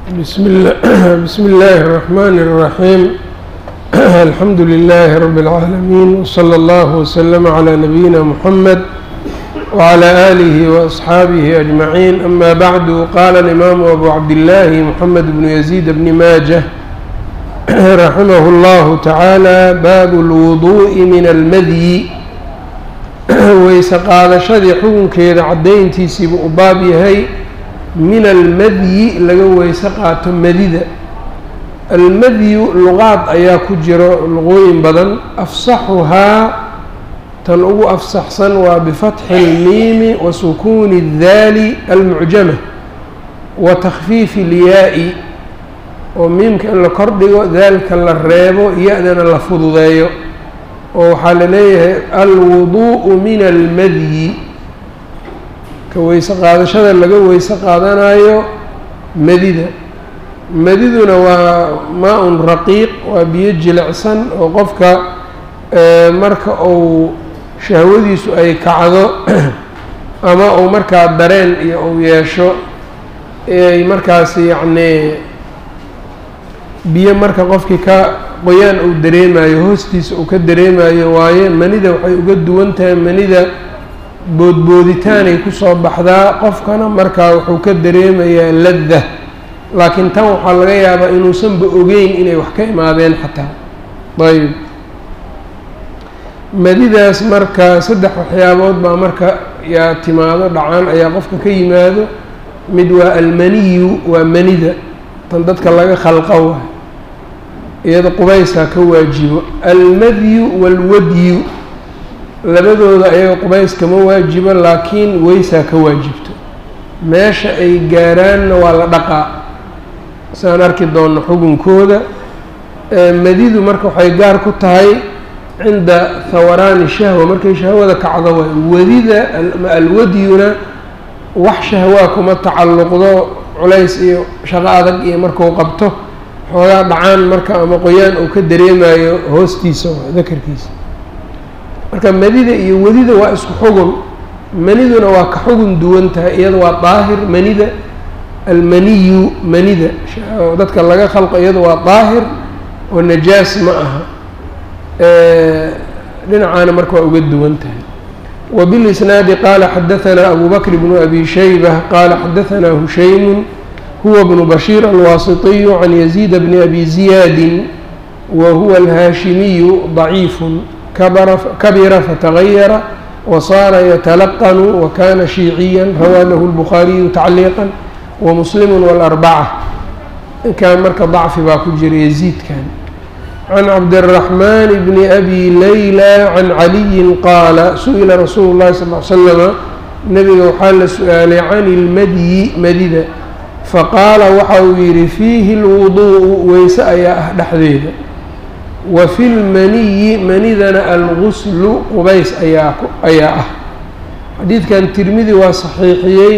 بسم الله بسم الله الرحمن الرحيم الحمد لله رب العالمين وصلى الله وسلم على نبينا محمد وعلى آله وأصحابه أجمعين أما بعد قال الإمام أبو عبد الله محمد بن يزيد بن ماجه رحمه الله تعالى باب الوضوء من المذي weyse qaadashadii xukunkeeda caddayntiisiibuu u baab yahay min almadyi laga weyse qaato madida almadyu luqaad ayaa ku jiro luqooyin badan afsaxuhaa tan ugu afsaxsan waa bifatxi اlmiimi wa sukuuni اdaali almucjama wa takhfiifi اlyaa-i oo miimka in la kordhigo daalka la reebo ya-dana la fududeeyo oo waxaa la leeyahay alwuduءu min almadyi ka weyse qaadashada laga weyse qaadanayo madida madiduna waa maa-un raqiiq waa biyo jilicsan oo qofka marka uu shahwadiisu ay kacdo ama uu markaa dareen iyo uu yeesho ay markaas yacnii biyo marka qofkii ka qoyaan uu dareemayo hoostiisa uu ka dareemayo waaye manida waxay uga duwan tahay manida boodbooditaanay kusoo baxdaa qofkana markaa wuxuu ka dareemayaa ladda laakiin tan waxaa laga yaabaa inuusanba ogeyn inay wax ka imaadeen xataa ayb madidaas marka saddex waxyaabood baa marka yaa timaado dhacaan ayaa qofka ka yimaado mid waa almaniyu waa manida tan dadka laga khalqa waay iyada qubaysaa ka waajibo almadyu waalwadyu labadooda ayaga qubays kama waajibo laakiin weysaa ka waajibto meesha ay gaaraanna waa la dhaqaa saan arki doonno xugunkooda madidu marka waxay gaar ku tahay cinda hawaraani shahwa markay shahwada kacdo waay wadida alwadyuna wax shahwaa kuma tacalluqdo culays iyo shaqo adag iyo markuu qabto xoogaa dhacaan marka ama qoyaan uu ka dareemayo hoostiisa dakarkiisa marka madida iyo wadida waa isku xugun maniduna waa ka xugun duwan tahay iyada waa daahir manida almaniyu manida dadka laga khalqo iyada waa daahir oo najaas ma aha dhinacaana marka waa uga duwan tahay وبالإسناaد qال xdثnا أbو بكر بن أbي شhيبة qال xdثnا هuشhaيم هو بن بشير الواسطي عن يزيد بن أبي زياد وهو الهاشمي ضعيف كبر فتغير وصار يتلقن وكان شيعيا روى له البخاري تعليقا ومسلم والأربعة kان marka ضعfi baa ku jira يزيد kan عن عبد الرحمن بن أبي ليلى عن علي قال سئل رsuل الlahi صلى اه عل سلم نبga waxaa la su-aalay can الmadyi madida faqaala waxa uu yidhi fiihi اlwuduء weyse ayaa ah dhexdeeda wa fi lmaniyi manidana alguslu qubays ayaa ayaa ah xadiidkan tirmidi waa saxiixiyey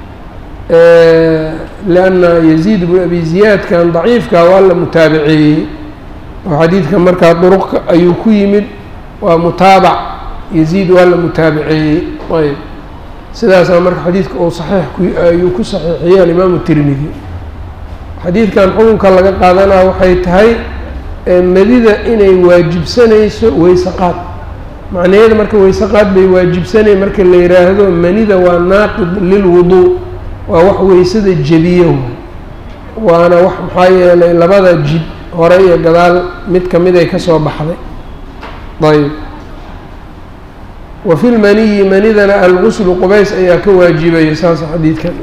lianna yaziid bnu abi ziyaadkan daciifka waa la mutaabaceeyey oo xadiidka markaa duruq ayuu ku yimid waa mutaabac yaziid waa la mutaabaceeyey ayb sidaasaa marka xadiidka uu saxiix ayuu ku saxiixiyey alimaamu tirmidi xadiidkan xukunka laga qaadanaa waxay tahay madida inay waajibsanayso weyse qaad macnaheeda marka weyse qaad bay waajibsanay marka la yidhaahdo manida waa naaqid lilwuduu waa wax weysada jebiyo waana wax maxaa yeelay labada jid hore iyo gadaal mid ka mid ay ka soo baxday ayb wa fi lmaniyi manidana alguslu qubays ayaa ka waajibaya saasa xadiidkan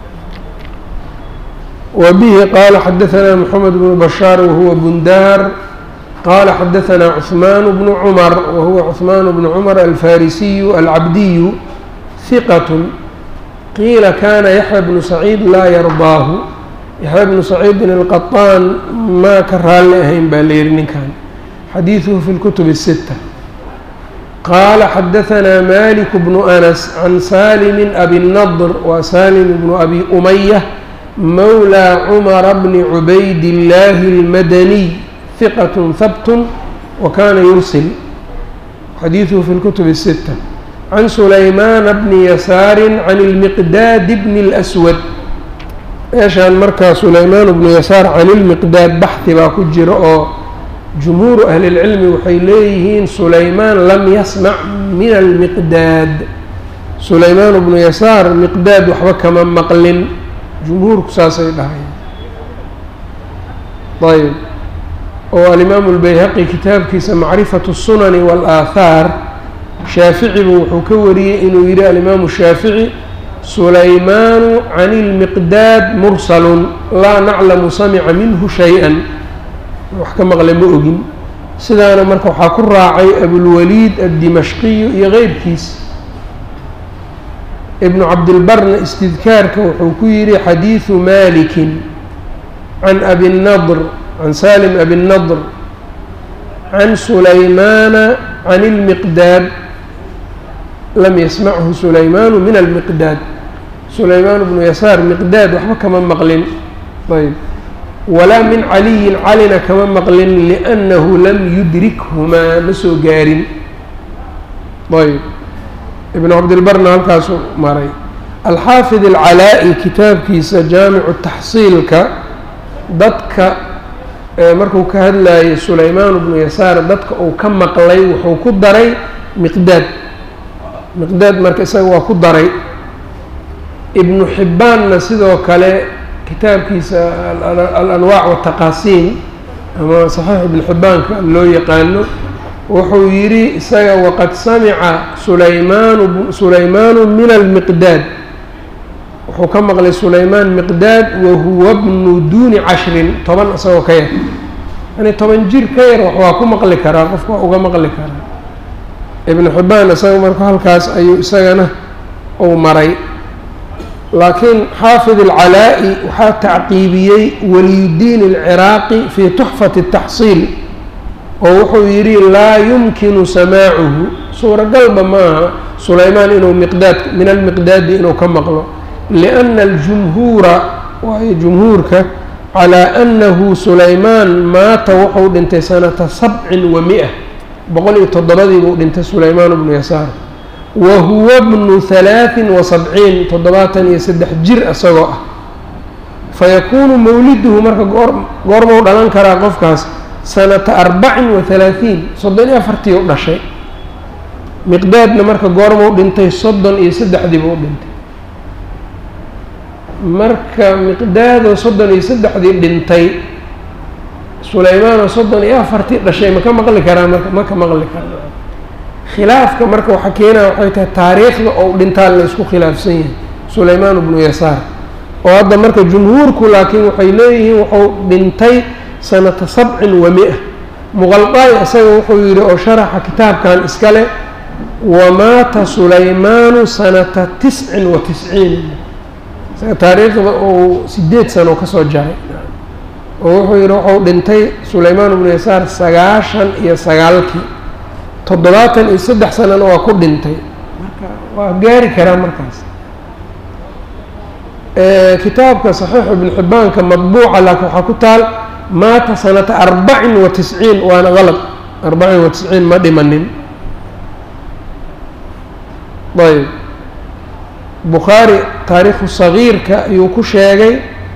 wa bihi qaala xadaثna mxamed bnu bashaar wahuwa bundaar qaala xadaثna cثmaan bnu cumar wahuwa cثmaan bnu cumar alfarisiyu alcabdiyu hiqat qiila kana yaxya bnu saciid laa yardaahu yaxya bnu saciidin alqaطaan maa ka raalli ahayn baa la yihi ninkan xadiiثuhu fi اlkutub الsita qaala xadaثna malik bnu anas can salimi abi الnadr wa salim bnu abi umaya mawlى cumara bni cubayd اllaahi اlmadaniy hiqat habt wakana yursil xadiiثuhu fi اlkutub الsita can sulaymaana bni yasaari can اlmiqdaad bni اlأswad meeshaan markaa sulaymaan bnu yasaar can ilmiqdaad baxhi baa ku jira oo jumhuuru ahlilcilmi waxay leeyihiin sulaymaan lam yasmac min almiqdaad sulaymaan bnu yasaar miqdaad waxba kama maqlin jumhuurku saasay dhahay ayb oo alimaamu اlbayhaqi kitaabkiisa macrifatu الsunani wاlaahaar shaaficibu wuxuu ka wariyey inuu yihi alimaamu shaafici sulaymaanu can اlmiqdaad mursalun laa naclamu samica minhu shay-an wax ka maqle ma ogin sidaana marka waxaa ku raacay abulwaliid addimashqiyu iyo keyrkiis ibnu cabdilbarna istidkaarka wuxuu ku yihi xadiidu malikin can abi nadr can salim abi nadr can sulaymaana can ilmiqdaad lam yasmachu sulaymaanu min almiqdaad sulaymaan bnu yasaar miqdaad waxba kama maqlin ayb walaa min caliyin calina kama maqlin liannahu lam yudrikhumaa ma soo gaarin ayb ibnu cabdilbarna halkaasu maray alxaafid alcalaa-i kitaabkiisa jaamicu taxsiilka dadka markuu ka hadlayay sulaymaan bnu yasaar dadka uu ka maqlay wuxuu ku daray miqdaad miqdaad marka isaga waa ku daray ibnu xibbaanna sidoo kale kitaabkiisa alanwaac wataqaasiin ama saxiix ibnu xibbaanka loo yaqaano wuxuu yidhi isaga waqad samica sulaymaanu sulaymaanu min almiqdaad wuxuu ka maqlay sulaymaan miqdaad wahuwa bnu duuni cashrin toban isagoo ka yar yani toban jir ka yar wax waa ku maqli karaa qofka waa uga maqli karaa ibnu xibbaan isaga marka halkaas ayuu isagana uu maray laakiin xaafid alcalaa-i waxaa tacqiibiyey waliyuddiin alciraaqi fii tuxfati الtaxsiil oo wuxuu yidhi laa yumkinu samaacuhu suuragalba maaha sulaymaan inuu miqdaad min almiqdaadi inuu ka maqlo lianna aljumhuura waayo jumhuurka calaa annahu sulaymaan maata wuxuu dhintay sanata sabcin wa mi-a boqol iyo toddobadii buu dhintay sulaymaan bnu yasaar wa huwa bnu halaaثin wa sabciin toddobaatan iyo saddex jir isagoo ah fayakuunu mawliduhu marka goor goormau dhalan karaa qofkaas sanata arbacin wa halaaثiin soddon iyo afartii u dhashay miqdaadna marka goormau dhintay soddon iyo saddexdii buu dhintay marka miqdaadoo soddon iyo saddexdii dhintay sulaymaanoo soddon iyo afartii dhashay ma ka maqli karaa marka ma ka maqli karaa khilaafka marka waxaa keenaya waxay tahay taariikhda ou dhintaa la isku khilaafsan yahay sulaymaan bnu yasaar oo hadda marka jumhuurku laakiin waxay leeyihiin wuxuu dhintay sanata sabcin wa mi-a muqalqaay isaga wuxuu yidhi oo sharaxa kitaabkan iskale wamaata sulaymaanu sanata tiscin wa tisciin isaga taariikhda uu sideed sano kasoo jaray oo wuxuu yidhi wuxuu dhintay sulaymaan bnu yasaar sagaashan iyo sagaalkii toddobaatan iyo saddex sanana waa ku dhintay marka waa gaari karaa markaas kitaabka saxiixu ibnu xibbaanka madbuuca laakiin waxaa ku taal maata sanata arbacin wa tisciin waana qalad arbacin wa tisciin ma dhimanin ayb bukhaari taariikhu sagiirka ayuu ku sheegay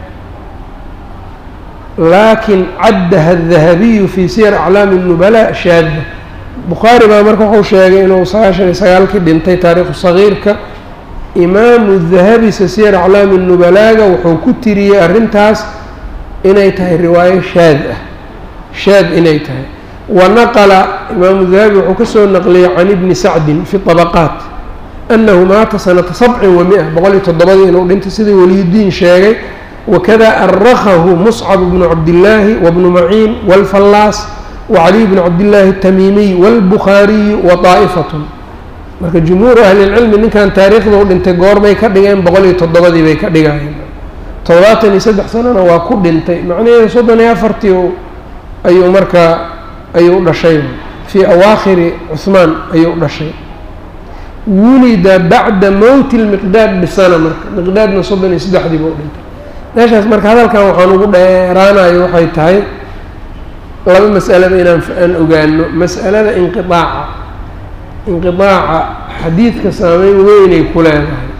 laakin caddaha adahabiyu fi siyar aclaami الnubala shaada bukhaari baa marka wuxuu sheegay inuu sagaashan iyo sagaalkii dhintay taariikhu sagiirka imaamu dahabi sasiyar aclaami nubalaaga wuxuu ku tiriyey arrintaas inay tahay riwaayo shaad ah shaad inay tahay wa naqala imaamu dahabi wuxuu kasoo naqliyey can ibni sacdin fi طabaqaat annahu maata sanata sabcin wa mi-a boqol iyo toddobadii inuu dhintay sidii waliyudiin sheegay wakada arakahu muscab bnu cabdillaahi wabnu maciin wاlfallaas wacaliy bnu cabdillaahi الtamiimiy wاlbukhaariyu wa طaa'ifatun marka jumhuuru ahlilcilmi ninkan taariikhda u dhintay goorbay ka dhigeen boqol iyo toddobadii bay ka dhigayeen toddobaatan iyo saddex sanana waa ku dhintay macnaheedu soddon iyo afartii ayuu markaa ayuu dhashay fii awaakhiri cuhmaan ayuu dhashay wulida bacda mowti lmiqdaad bisana marka miqdaadna soddon iyo saddexdii buu dhintay meeshaas marka hadalkan waxaan ugu dheeraanayo waxay tahay laba mas'alaba inaan aan ogaano mas'alada inqiaaca inqiaaca xadiidka saameyn weynay ku leedahay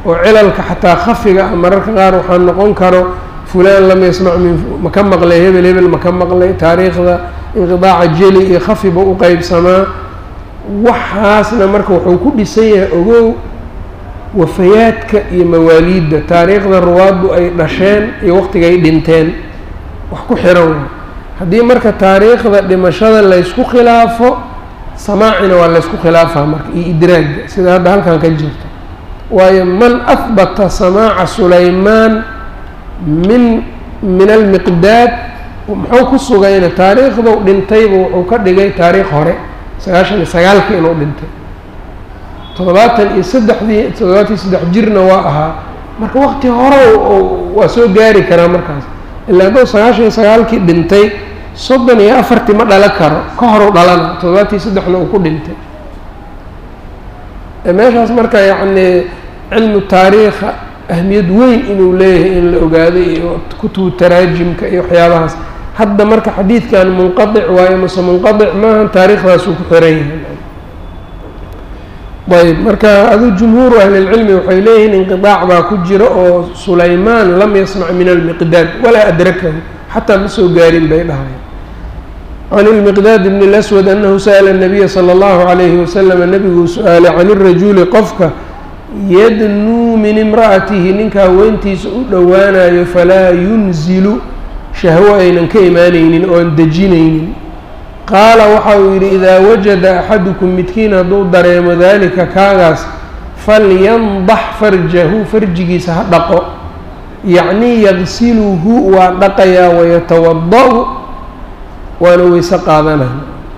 oo cilalka xataa khafiga ah mararka qaar waxaa noqon karo fulaan lam yasmac min ma ka maqlay hebel hebel ma ka maqlay taariikhda inqidaaca jeli iyo khafiba u qeybsamaa waxaasna marka wuxuu ku dhisan yahay ogow wafayaadka iyo mawaaliidda taariikhda ruwaaddu ay dhasheen iyo waqtigay dhinteen wax ku xiran waa haddii marka taariikhda dhimashada laysku khilaafo samaacina waa laysku khilaafaa marka iyo idraagga sida hadda halkan ka jirto waayo man ahbata samaaca sulaymaan min min almiqdaad muxuu ku sugayna taariikhdau dhintayba wuxuu ka dhigay taariikh hore sagaashan iyo sagaalkii inuu dhintay toddobaatan iyo saddexdii toddobaatan iyo saddex jirna waa ahaa marka waqti hore waa soo gaari karaa markaas ilaa hadduu sagaashan iyo sagaalkii dhintay soddon iyo afartii ma dhalo karo ka horu dhalana toddobaatan iyo saddexna uu ku dhintay meeshaas marka yacni cilmu taariikha ahmiyad weyn inuu leeyahay in la ogaado iyo kutubu taraajimka iyo waxyaabahaas hadda marka xadiidkan munqadic waayo mase munqadic maaha taariikhdaasuu ku xiran yahay ayb marka adu jumhuuru ahlilcilmi waxay leeyihiin inqidaac baa ku jira oo sulaymaan lam yasmac min almiqdaad walaa adrakahu xataa ma soo gaarin bay dhahayan can ilmiqdaad bn اlaswad anahu sa'la الnabiya salى اllahu عalayhi wasalam nebiguu su-aalay can irajuli qofka yadnuu min imra'atihi ninka haweentiisa u dhowaanayo falaa yunzilu shahwo aynan ka imaanaynin oon dejinaynin qaala waxa uu yidhi idaa wajada axadukum midkiin hadduu dareemo daalika kaagaas falyandax farjahu farjigiisa ha dhaqo yacnii yagsiluhu waa dhaqayaa wayatawada-u waana weyse qaadanaya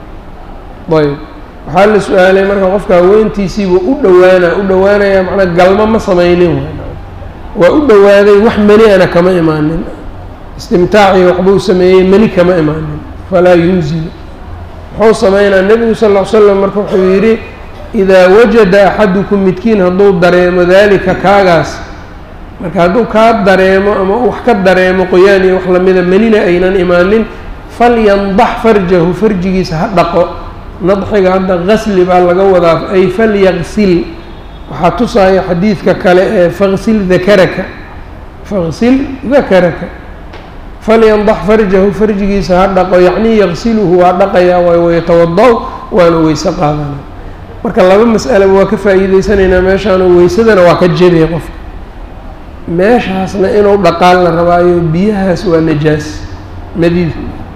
ayb waxaa la su-aalay marka qofka haweentiisiibuu u dhowaana u dhowaanaya macnaa galmo ma samaynin waa u dhowaaday wax meni ana kama imaanin istimtaacii waxbuu sameeyey meni kama imaanin falaa yunzilu muxuu sameynaa nebigu sal ll ly slam marka wuxuu yidhi idaa wajada axadukum midkiin hadduu dareemo daalika kaagaas marka hadduu kaa dareemo ama wax ka dareemo qoyaan iyo wax lamida menina aynan imaanin falyandax farjahu farjigiisa ha dhaqo nadxiga hadda gasli baa laga wadaa ay falyagsil waxaa tusaya xadiidka kale ee faqsil dakaraka faqsil dakaraka falyandax farjahu farjigiisa ha dhaqo yacnii yagsiluhu waa dhaqayaa waay wayatawada-w waana weyse qaadana marka laba mas'alaba waa ka faa'iideysanaynaa meeshaano weysadana waa ka jebay qofka meeshaasna inuu dhaqaan la rabaayo biyahaas waa najaas nadiid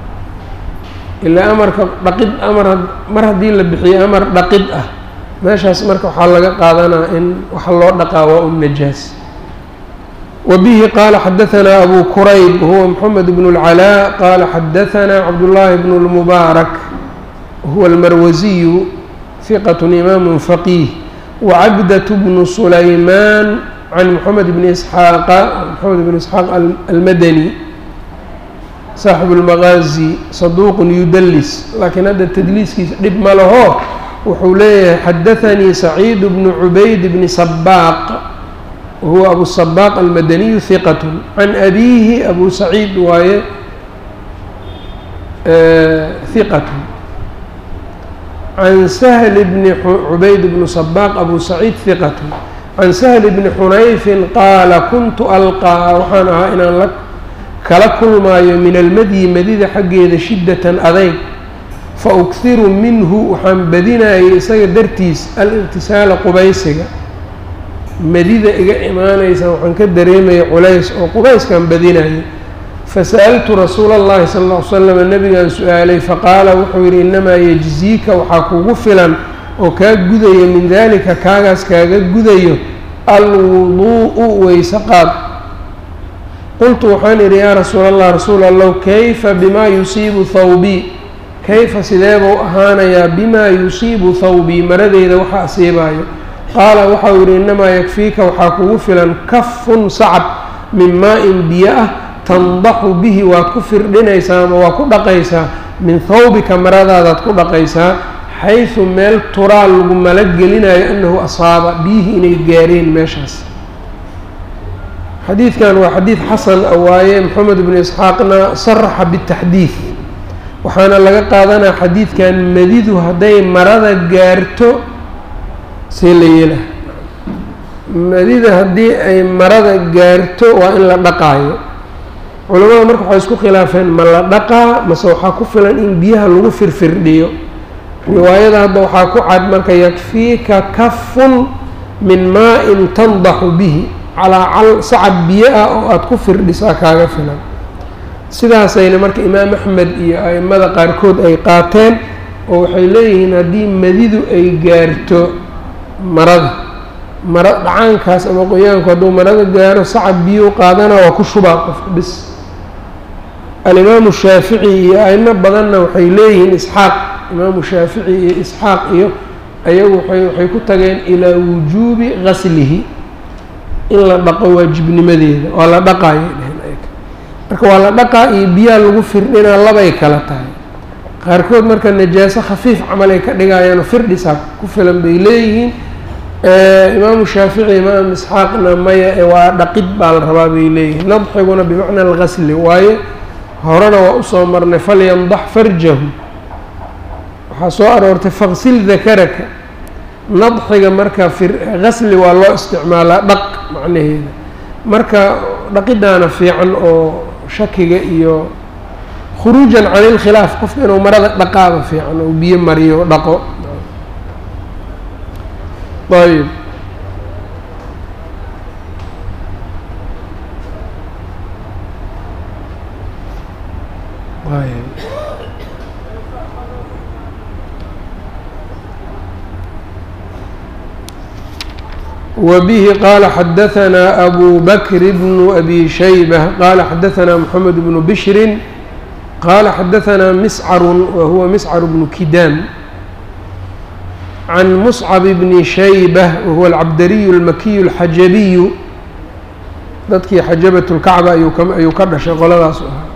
ilaa amarka dhaqid amar mar haddii la bixiyo amar dhaqid ah meeshaas marka waxaa laga qaadanaa in waxa loo dhaqaa waa un najaas وبه qال xdثnا أbو كرyب هو محمد بن العلاء qال xdثnا cبداللahi بن المبارك هو المروزي ثقة إmام فقيه وعبدة بن سليمان عن محمد بن إسحاaq محمد بن إسحاaq المdني صاaحب المغازي صدوq يdلس lakiin hadda تdliiskiisa dhib ma laho wuxuu leeyahay xdثnي سعيد بن عبayd بن صباq whuwa abu الصباq almadaniyu hiqat can abiihi abu saciid waaye hiqat can sahl bni cubayd bni صباq abu saciid hiqat can sahl bni xunayfin qaala kuntu alqaa waxaan ahaa inaan la kala kulmaayo min almadyi madida xaggeeda shiddatan adayg faukhiru minhu waxaan badinayay isaga dartiis aliqtisaala qubaysiga madida iga imaanaysa waxaan ka dareemaya culays oo qubayskaan badinaya fasa'altu rasuula اllahi sala اlla ly slam nabigaan su-aalay faqaala wuxuu yidhi innamaa yejziika waxaa kugu filan oo kaa gudaya min dalika kaagaas kaaga gudayo alwuduu'u weyse qaad qultu waxaan idhi yaa rasuula allah rasuul allow kayfa bimaa yusiibu thawbii kayfa sidee buu ahaanayaa bimaa yusiibu thawbii maradeyda waxa asiibaayo qaala waxau yidhi innamaa yakfiika waxaa kugu filan kafun sacab min maa-in biyo ah tandaxu bihi waad ku firdhinaysaa ama waa ku dhaqaysaa min thawbika maradaadaad ku dhaqaysaa xaysu meel turaa lagu malo gelinayo annahu asaaba biyihii inay gaareen meeshaas xadiidkan waa xadiid xasan a waaye moxamed bnu isxaaqna saraxa bitaxdiid waxaana laga qaadanaa xadiidkan madidu hadday marada gaarto see la yeelaha madida haddii ay marada gaarto waa in la dhaqaayo culamada marka waxay isku khilaafeen ma la dhaqaa mase waxaa ku filan in biyaha lagu firfirdhiyo riwaayada hadda waxaa ku cad marka yakfiika kafun min maa-in tandaxu bihi calaa cal sacab biyo ah oo aada ku firdhisaa kaaga filan sidaasayna marka imaam axmed iyo aimada qaarkood ay qaateen oo waxay leeyihiin haddii madidu ay gaarto marada mara dhacaankaas ama qoyaanku hadduu marada gaaro sacab biyo qaadana waa ku shubaa qofka bis alimaamu shaafici iyo aimo badanna waxay leeyihiin isxaaq imaamu shaafici iyo isxaaq iyo ayagu waay waxay ku tageen ilaa wujuubi gaslihi in la dhaqo waajibnimadeeda waa la dhaqaayay dheheen ayg marka waa la dhaqaa iyo biyaha lagu firdhinaa labay kala tahay qaarkood marka najaaso khafiif camal ay ka dhigayaano firdhisaa ku filan bay leeyihiin imaamu shaafici imaam isxaaqna maya waa dhaqid baa la rabaa bay leeyihiin nadxiguna bimacna algasli waaye horena waa usoo marnay falyandax farjahu waxaa soo aroortay faqsil dakaraka nadxiga marka gasli waa loo isticmaalaa dhaq macnaheeda marka dhaqidaana fiican oo shakiga iyo khuruujan can ilkhilaaf qofka inuu marada dhaqaaba fiican oo biyo mariyo dhaqo ayb وبه qال xdثnا أbو بكر بن أbي شhيبة qال xdثnا محمد بن بشhر qال xdثnا مسcر وهuو مسcر بن كdاm عن مصعب بن شhيبة وهuو الcبdري المkي الxaجبي dadkii xaجaبة الكacبة ayuu ka dhashay qoladaas ahaa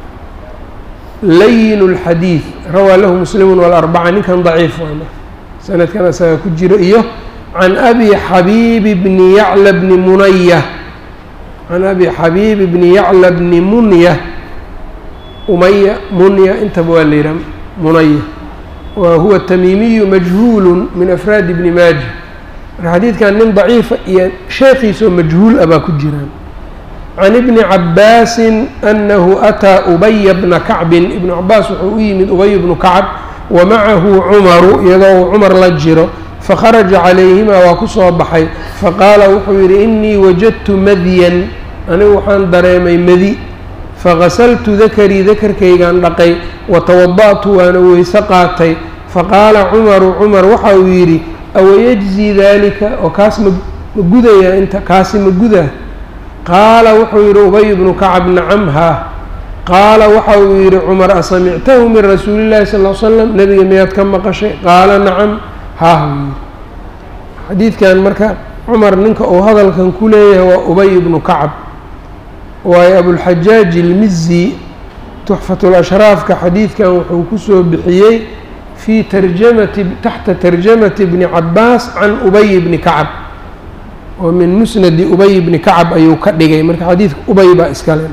layin الxadيiث rawى lahu mسلم والأربعة ninkan ضaciif sanadkan asaga ku jiro iyo can abi xabiib bni yacla bni munaya can abi xabiib bni yacla bni munya umaya munya intaba waa la yihaha munaya wa huwa tamiimiyu majhuulu min afraadi bni maaja marka xadiidkan nin daciifa iyo sheekhiisoo majhuul ah baa ku jiraan can ibni cabaasin anahu ataa ubaya bna kacbin ibnu cabaas wuxuu u yimid ubay bnu kacb wa macahu cumaru iyadoo uu cumar la jiro fakharaja calayhimaa waa ku soo baxay faqaala wuxuu yidhi innii wajadtu madyan anigu waxaan dareemay madi fagasaltu dakarii dakarkaygaan dhaqay watawada'tu waana weyse qaatay faqaala cumaru cumar waxa uu yidhi awayajzii daalika oo kaas ma ma gudayaa inta kaasi ma gudaa qaala wuxuu yidhi ubay bnu kacab nacam haa qaala waxa uu yidhi cumar asamictahu min rasuuli llahi sal l slam nebiga miyaad ka maqashay qaala nacam haah uu yidhi xadiidkan marka cumar ninka uu hadalkan ku leeyahay waa ubay bnu kacab waayo abulxajaaj ilmizi tuxfatulashraafka xadiidkan wuxuu kusoo bixiyey fii tarjamati taxta tarjamati bni cabaas can ubay bni kacab oo min musnadi ubay bni kacab ayuu ka dhigay marka xadiidka ubay baa iskale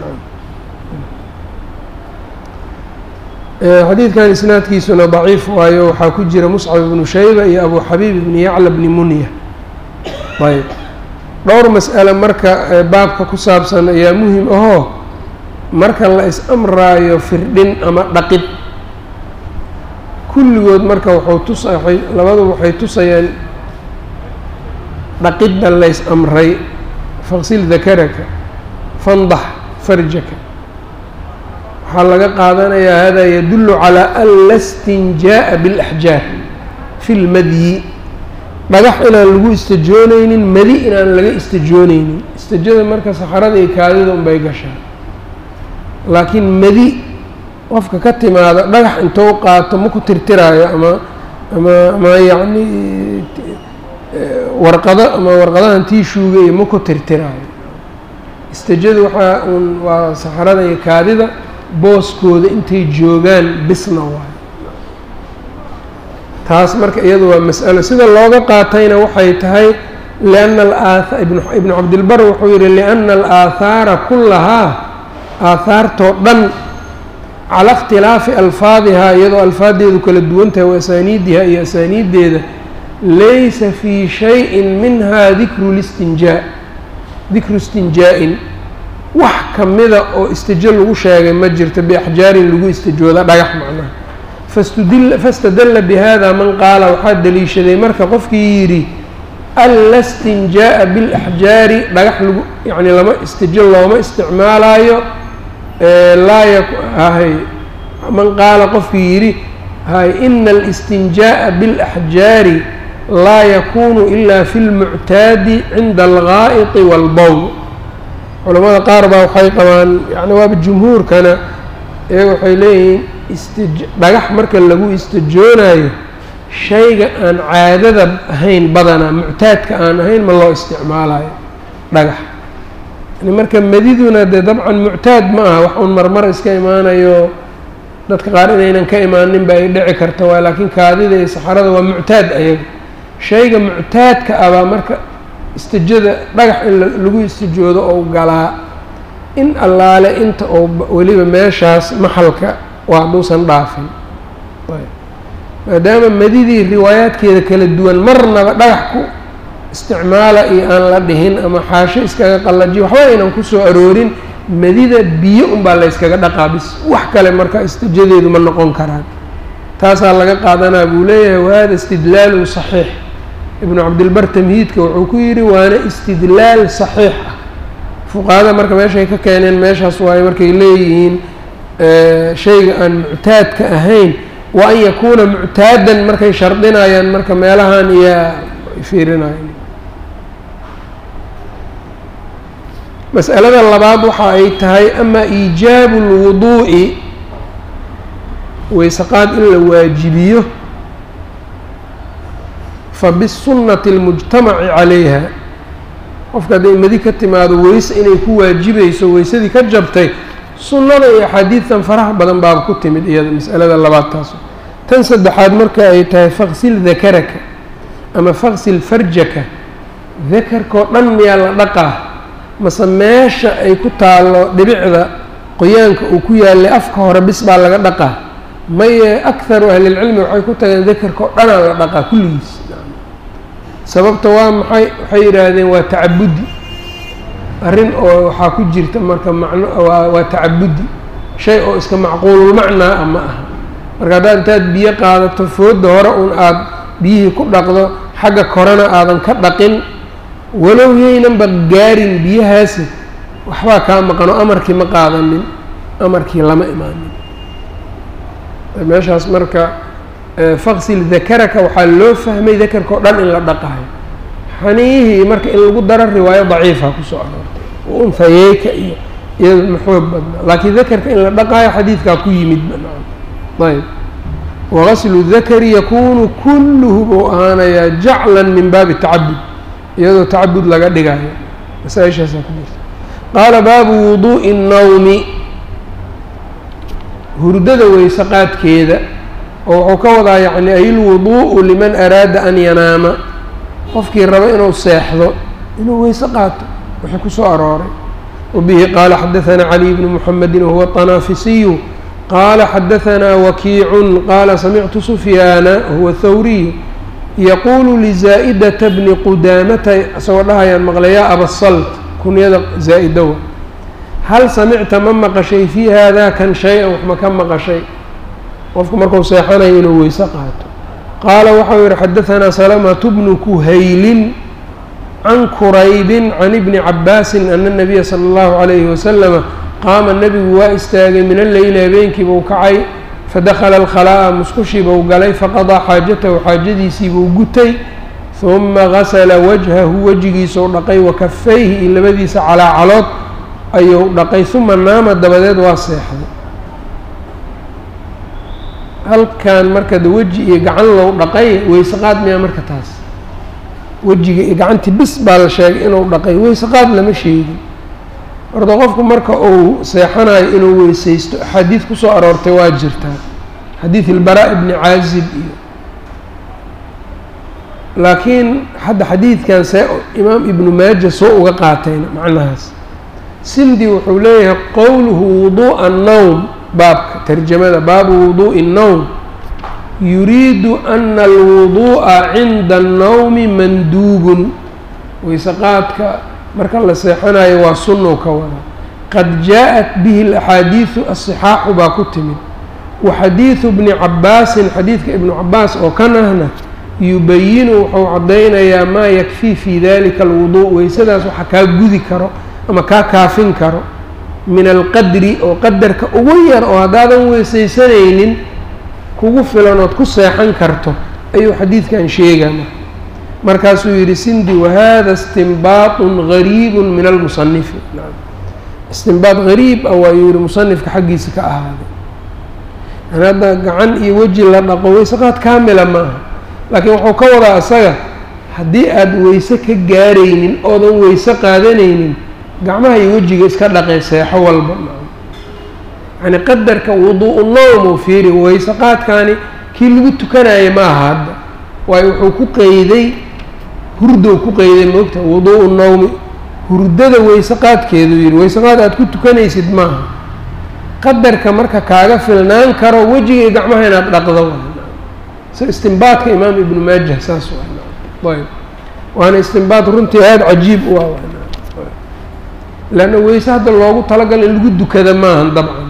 xadiidkan isnaadkiisuna daciif waayo waxaa ku jira muscab ibnu shayba iyo abu xabiib ibni yacla bni munya ayb dhowr mas'ale marka baabka ku saabsan ayaa muhim ahoo marka la is-amraayo firdhin ama dhaqid kulligood marka wuxuu tus labadu waxay tusayaan dhaqidda lays amray faqsil dakaraka fandax farjaka waxaa laga qaadanayaa hada yadullu calaa an la stinjaa'a biاlaxjaar fi lmadyi dhagax inaan lagu istajoonaynin madi inaan laga istajoonaynin istajada marka saxarada iyo kaadida unbay gashaa laakiin madi qofka ka timaada dhagax intou qaato ma ku tirtiraayo ama ama ama yacni warqado ama warqadahan tiishuuga iyo ma ku tirtiraayo istajadu waxaa un waa saxarada iyo kaadida booskooda intay joogaan bisna waayo taas marka iyadu waa mas'alo sida looga qaatayna waxay tahay lianna alaa ibnu cabdilbar wuxuu yihi lianna alaahaara kullahaa aahaartoo dhan cala ikhtilaafi alfaadihaa iyadoo alfaaddeedu kala duwan tahay wa asaaniidihaa iyo asaaniiddeeda laysa fii shayin minha dikru listinjaa dikru istinjaa-in wax kamida oo istijo lagu sheegay ma jirto biaxjaarin lagu istijooda dhagax macnaha fastudil fastadalla bihada man qaala waxaa daliishaday marka qofkii yidhi alla istinjaa'a bilaxjaari dhagax lagu yacni lama istijo looma isticmaalaayo laa yak hay man qaala qofkii yidhi hay ina alistinjaa'a biاlaxjaari laa yakunu ila fi lmuctaadi cinda algaa'iti waalbowl culamada qaar baa waxay qabaan yani waaba jumhuurkana ee waxay leeyihiin istij dhagax marka lagu istijoonayo shayga aan caadada ahayn badanaa muctaadka aan ahayn ma loo isticmaalayo dhagax yani marka madiduna dee dabcan muctaad ma aha wax uun marmar iska imaanayo dadka qaar inaynan ka imaanin ba ay dhici karta waay laakiin kaadida iyo saxarada waa muctaad ayaga shayga muctaadka ah baa marka istijada dhagax in lagu istijoodo ou galaa in allaale inta oo weliba meeshaas maxalka waa hadduusan dhaafin maadaama madidii riwaayaadkeeda kala duwan marnaba dhagax ku isticmaala iyo aan la dhihin ama xaasho iskaga qallajiyo waxba aynan kusoo aroorin madida biyo unbaa layskaga dhaqaa bis wax kale marka istijadeedu ma noqon karaan taasaa laga qaadanaa buu leeyahay wahada istidlaalun saxiix ibnu cabdilbar tamhiidka wuxuu ku yidhi waana istidlaal saxiix ah fuqahada marka meeshay ka keeneen meeshaas waayo markay leeyihiin shayga aan muctaadka ahayn wa an yakuuna muctaadan markay shardinayaan marka meelahan iyaa fiirinayan mas'alada labaad waxa ay tahay ama iijaabu اlwuduu'i weyseqaad in la waajibiyo fabisunnati اlmujtamaci calayha qofka hadday madi ka timaado weyse inay ku waajibayso weysadii ka jabtay sunnada iyo axaadiidtan faraha badan baaba ku timid iyada mas'alada labaad taas tan saddexaad marka ay tahay faqsil dakaraka ama faqsil farjaka dakarkao dhan miyaa la dhaqaa mase meesha ay ku taallo dhibicda qoyaanka uu ku yaalay afka hore bis baa laga dhaqaa maye akharu ahlilcilmi waxay ku tageen dakarka oo dhanaa la dhaqaa kulligiis sababta waa maxay waxay yidhaahdeen waa tacabudi arrin oo waxaa ku jirta marka macno waa waa tacabudi shay oo iska macquululmacnaa ah ma aha marka haddaad intaad biyo qaadato foodda hore un aada biyihii ku dhaqdo xagga korena aadan ka dhaqin walow yaynanba gaarin biyahaasi waxbaa kaa maqano amarkii ma qaadanin amarkii lama imaanin meeshaas marka faqsil dakaraka waxaa loo fahmay dakarka o dhan in la dhaqayo xaniihii marka in lagu daro riwaayo daciifa kusoo aroortay unhayeyka iyo iyada maxoog badnaa laakiin dakarka in la dhaqaayo xadiidkaa ku yimid banaan ayb wagaslu dakari yakunu kulluhu buu ahaanayaa jaclan min baabi tacabud iyadoo tacabud laga dhigayo masaa-ishaasaa ku jirta qaala baabu wuduu'i الnawmi hurdada weyse qaadkeeda oo wuxuu ka wadaa yacni ayilwuduu'u liman araada an yanaama qofkii rabo inuu seexdo inuu weyse qaato wixii ku soo arooray wabihi qaala xadaثanaa cali bnu muxamedi wahuwa طanaafisiyu qaala xadaثanaa wakiicun qaala samictu sufyaana wahuwa thawriyu yaquulu lizaa'idata bni qudaamata isagoo dhahayaan maqlay yaa abasalt kunyada zaa-idowa hal samicta ma maqashay fii haadaa kan shay-an wax ma ka maqashay qofku markuu seexanayo inuu weyse qaato qaala waxau yihi xadaثanaa salamatu bnu kuhaylin can kuraybin can ibni cabaasin ana nabiya sala اllahu calayhi wasalama qaama nebigu waa istaagay min alleyli habeenkii buu kacay fadakala alkhalaa'a musqushii buu galay faqadaa xaajatahu xaajadiisii buu gutay huma gasala wajhahu wejigiisuu dhaqay wa kafayhi iyo labadiisa calaacalood ayuu dhaqay huma naama dabadeed waa seexday halkan marka de weji iyo gacan lou dhaqay weyse qaad miyaa marka taas wejiga iyo gacantii bis baa la sheegay inuu dhaqay weyse qaad lama sheegin horta qofku marka uu seexanayo inuu weysaysto axaadiid kusoo aroortay waa jirtaa xadiid ilbaraa ibni caazib iyo laakiin hadda xadiidkan see imaam ibnu maaja soo uga qaatayna macnahaas sindi wuxuu leeyahay qowluhu wuduu'a annowm baabka tarjamada baabu wuduu'i الnowm yuriidu ana alwuduu'a cinda annawmi manduubun weyse qaadka marka la seexanayo waa sunnow ka wada qad jaa-at bihi alaxaadiidu asixaaxu baa ku timid wa xadiidu bni cabbaasin xadiidka ibnu cabbaas oo kan ahna yubayinu wuxuu caddaynayaa maa yakfii fii dalika alwuduu weysadaas waxa kaa gudi karo ama kaa kaafin karo min alqadri oo qadarka ugu yar oo haddaadan weysaysanaynin kugu filan ood ku seexan karto ayuu xadiidkan sheegaa markaasuu yidhi sindi wahada istinbaatun gariibun min almusanifi istinbaad gariib ah waayuu yihi musanifka xaggiisa ka ahaaday yani hadda gacan iyo weji la dhaqo weysaqaad kaamila maaha laakiin wuxuu ka wadaa isaga haddii aada weyse ka gaaraynin oodan weyse qaadanaynin gacmaha iyo wejiga iska dhaqee seexo walba yani qadarka wuduu-u nowm uu fiiri weyse qaadkaani kii lagu tukanaya ma aha hadda waayo wuxuu ku qeyday hurdow ku qeyday moogta wuduu-u nowmi hurdada weyse qaadkeedu yidhi weyse qaad aada ku tukanaysid maaha qadarka marka kaaga filnaan karo wejiga iyo gacmaha inaad dhaqdo s istinbaadka imaam ibnu maajah saas ayb waana istinbaad runtii aada cajiib u ah leanna weyse hadda loogu talagalo in lagu dukada maahan dabcan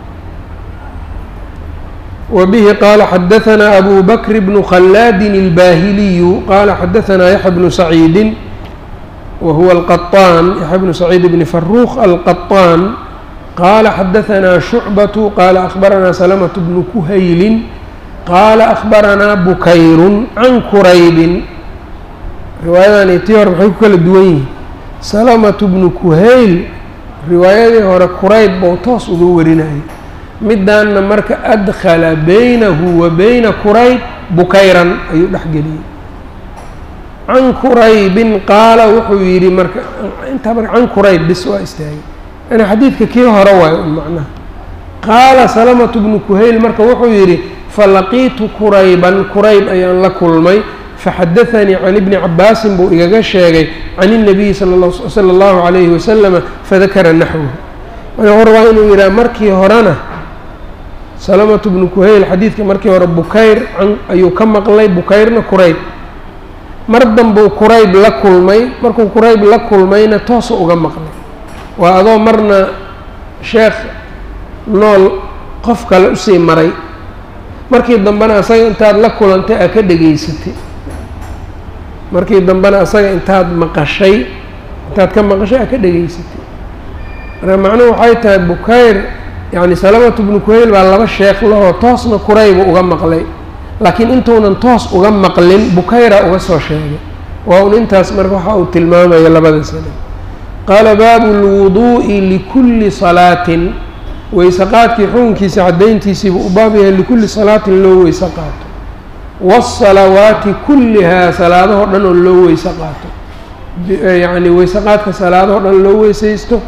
وبه qال xdثnا أbو بكر بن khلاad الباhلي qال xdثnا يحيى بن سعيد وهو القطان يحيى بن سعيد بن فروخ القطان qال xdثnا شعبة qال أخبرnا سلمة بن كhayل qال أخبرnا بkyر عن كرayب riwaayadan tii hore maxay ku kala duwan yihiin سلمة بن كhayl riwaayadii hore kurayb bou toos uga warinayay midaanna marka adkhala baynahu wa bayna kurayb bukayran ayuu dhexgeliyey can kuraybin qaala wuxuu yidhi marka intaa marka can kurayb bis waa istaagay yani xadiidka kii hore waayo un macnaha qaala salamatu bnu kuhayl marka wuxuu yidhi falaqiitu kurayban kurayb ayaan la kulmay faxadaanii can ibni cabaasin buu igaga sheegay can الnabiyi sala اllahu calayhi wasalama fadakara naxwahu wuxuu rabaa inuu yidhaha markii horena salamatu bnu kuhayl xadiidka markii hore bukayr ayuu ka maqlay bukayrna kurayb mar danbuu kurayb la kulmay markuu kurayb la kulmayna toosa uga maqlay waa adoo marna sheekh nool qof kale usii maray markii dambena asaga intaad la kulantay aa ka dhegaysatay markii dambena asaga intaad maqashay intaad ka maqashay aa ka dhegaysatay marka macnuhu waxay tahay bukayr yacni salamatu bnu kuhayl baa laba sheekh lahoo toosna kuraybu uga maqlay laakiin intuunan toos uga maqlin bukayra uga soo sheegay waa un intaas marka waxa uu tilmaamaya labada sane qaala baabu lwuduu'i likulli salaatin weyse qaadkii xukunkiisa caddayntiisiibuu u baab yahay likulli salaatin loo weyse qaato waasalawaati kullihaa salaadahoo dhan oo loo weyse qaato yacni weyse qaadka salaadahoo dhan loo weysaysto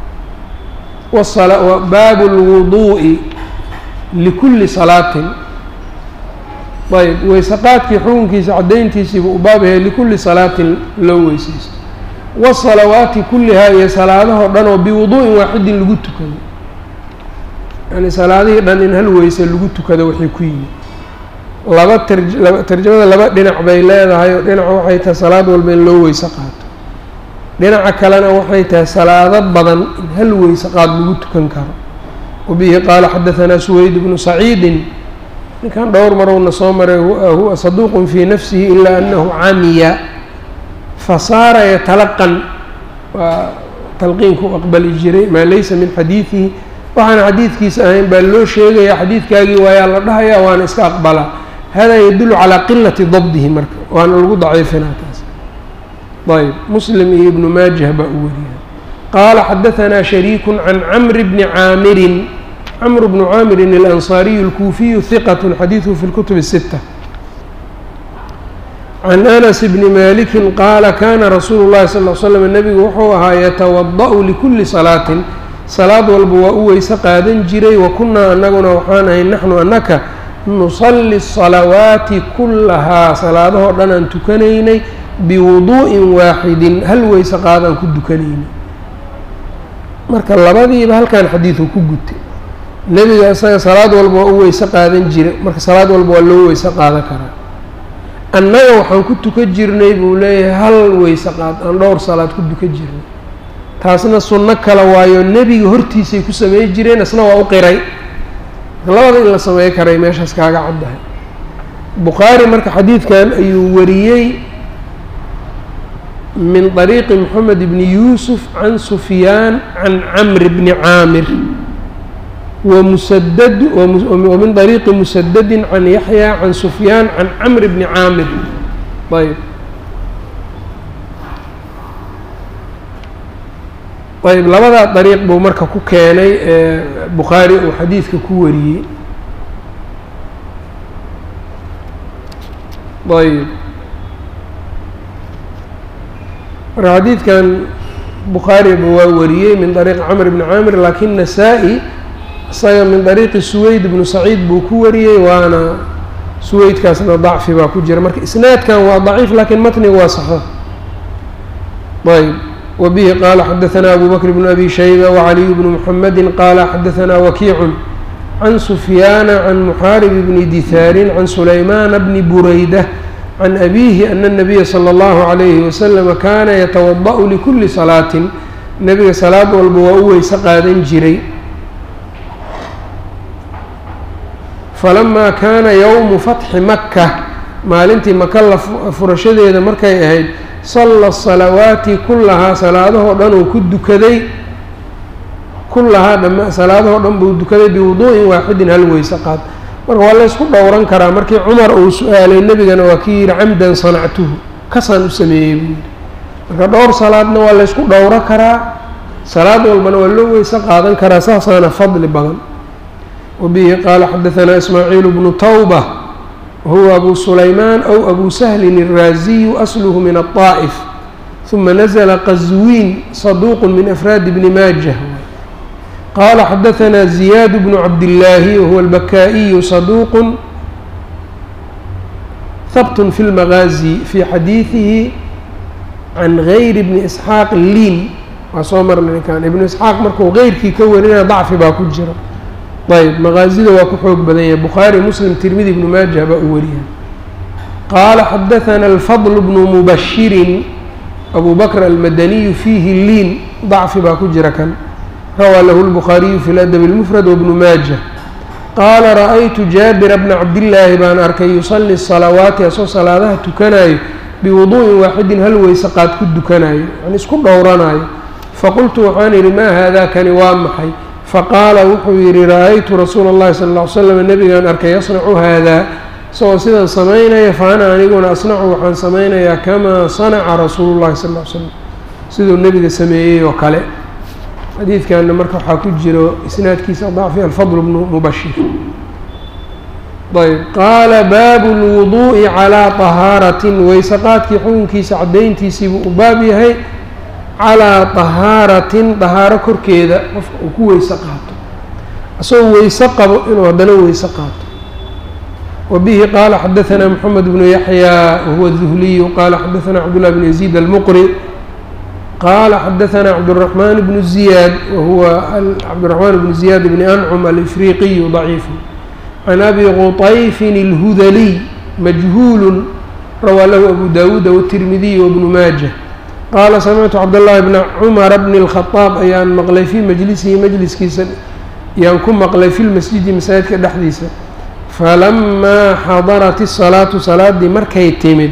baabu lwuduu'i likulli salaatin ayb weyse qaadkii xukunkiisa caddayntiisiiba u baab yahay likulli salaatin loo weysaysto wasalawaati kullihaa iyo salaadahoo dhan oo biwuduu'in waaxidin lagu tukado yani salaadihii dhan in hal weyse lagu tukado waxay ku yimid laba tarlaba tarjamada laba dhinac bay leedahay oo dhinaca waxay tahay salaad walba in loo weyse qaato dhinaca kalena waxay tahay salaado badan in hal weyse qaad lagu tukan karo wabihi qaala xadahanaa suweyd bnu saciidin ninkan dhowr marowna soo maray huwa saduuqun fii nafsihi ilaa anahu camiya fasaara yatalaqan waa talqiinku aqbali jiray maa laysa min xadiidihi waxaan xadiidkiisa ahayn baa loo sheegaya xadiidkaagii waayaa la dhahayaa waana iska aqbalaa hada yadulu calaa qilati dabdihi marka waana lagu daciifinaa taas ayb muslim iyo ibnu maajah baa u wariyay qaala xadahanaa shariiku can camri bni caamirin cmr bnu caamirin alansaariyu alkuufiyu hiqat xadiiduhu fi lkutub الsita can anas bni maliki qaala kana rasuulu llahi sal l slam nebigu wuxuu ahaa yatawada'u likulli salaatin salaad walba waa u weyse qaadan jiray wa kunnaa anaguna waxaan ahay naxnu annaka nusalli الsalawaati kullahaa salaadahoo dhan aan tukanaynay biwuduu'in waaxidin hal weyse qaadaan ku dukanaynay marka labadiiba halkan xadiidku ku gutay nebiga isaga salaad walba waa u weyse qaadan jira marka salaad walba waa loo weyse qaadan karaa annaga waxaan ku tukan jirnay buu leeyahay hal weyse qaad aan dhowr salaad ku tukan jirnay taasna sunno kale waayo nebiga hortiisay ku samey jireen isna waa u qiray labada in la samey karay meeshaas kaaga caddahay bukhaari marka xadiidkan ayuu wariyey min طariiqi moxamed bni yuusuf can sufyaan can camri bni caamir wamusadad wamin طariiqi musadadin can yaxya can sufyaan can camri bni caamir ayb ayb labadaa dariiq buu marka ku keenay ee bukhaari uu xadiidka ku wariyey ayb marka xadiidkan bukhaariba waa wariyey min dariiqi camr bni caamir laakiin nasaa-i isaga min dariiqi suweyd bnu saciid buu ku wariyey waana suweydkaasna dacfi baa ku jira marka isnaadkan waa daciif lakiin matniga waa saxo ayb wbihi qala xadaثna abu bkr bn abi shayba wcaliy bn mxamedi qala xadaثna wakiicu can sufyaana can muxaarib bni dihaarin can sulaymaana bni burayda can abihi ana الnabiya slى اllahu عalayhi waslama kana yatawaضأu likuli salaatin nebiga salaad walba waa u weyse qaadan jiray falama kana ywmu fatxi maka maalintii maka la furashadeeda markay ahayd salla salawaati kullahaa salaadahoo dhan uu ku dukaday kullahaa dham salaadahoo dhan buu dukaday biwuduu'in waaxidin hal weyse qaad marka waa laysku dhowran karaa markii cumar uu su-aalay nebigana waa kii yihi camdan sanactuhu kasaan u sameeyey buu yihi marka dhowr salaadna waa laysku dhowro karaa salaad walbana waa loo weyse qaadan karaa saasaana fadli badan wabihi qaala xadaثanaa ismaaciil bnu tawba wahuwa abu sulaymaan aw abu sahlin الraaziyu asluhu min الطaa'if ثuma nazla qazwiin saduuq min afraadi bni maajah qaala xadaثanaa ziyaad bnu cabdillaahi wahuwa albakaa'iyu saduuq habt fi اlmagaazi fi xadiidihi can gayri bni isxaaq liin waa soo marnay ninkan ibnu isxaaq markuu geyrkii ka warinaya dacfi baa ku jira ayb maqaazida waa ku xoog badan yahay bukhaari muslim tirmidi ibnu maajah baa u wariya qaala xadaثana alfadl bnu mubashirin abu bakr almadaniyu fiihi liin dacfi baa ku jira kan rawaa lahu lbukhaariyu fi ladabi اlmufrad wabnu maajah qaala ra-aytu jaabira bna cabdillaahi baan arkay yusali salawaati asoo salaadaha tukanayo biwuduu'in waaxidin hal weyse qaad ku dukanayo yani isku dhowranayo faqultu waxaan idhi maa haadaa kani waa maxay faqaala wuxuu yidhi ra-aytu rasuula اllahi sala ll ly slam nebigaan arkay yasnacu haadaa isagoo sidan samaynaya fa ana aniguna asnacu waxaan samaynayaa kamaa sanaca rasuulu llahi sal ll slam siduu nebiga sameeyey oo kale xadiidkanna marka waxaa ku jiro isnaadkiisa dacfi alfadl bnu mubashir ayb qaala baabu lwuduu'i calaa طahaaratin weyse qaadkii xukunkiisa caddayntiisiibuu u baab yahay calaa طahaaratin dahaaro korkeeda qofka uu ku weyse qaato isagoo weyse qabo inuu haddana weyse qaato wa bihi qaala xadaثana moxamed bnu yaxya wahuwa duhliyu qaala xadaثana cabdullah bn yaziid almuqri qaala xadaثana cabdالraxmaan bnu ziyaad wahuwa cabdالraxmaan bnu ziyaad bni ancum alifriqiyu ضaciifu can abi quطayfin اlhudaliy majhuulu rawaa lahu abu dawuuda wالtirmidiy wbnu maajah qaala samictu cabdاllahi bna cumara bni اlkhadaab ayaan maqlay fii majlisihi majliskiisa ayaan ku maqlay fi lmasjidi masaajidka dhexdiisa falamaa xadarat الsalaatu salaadii markay timid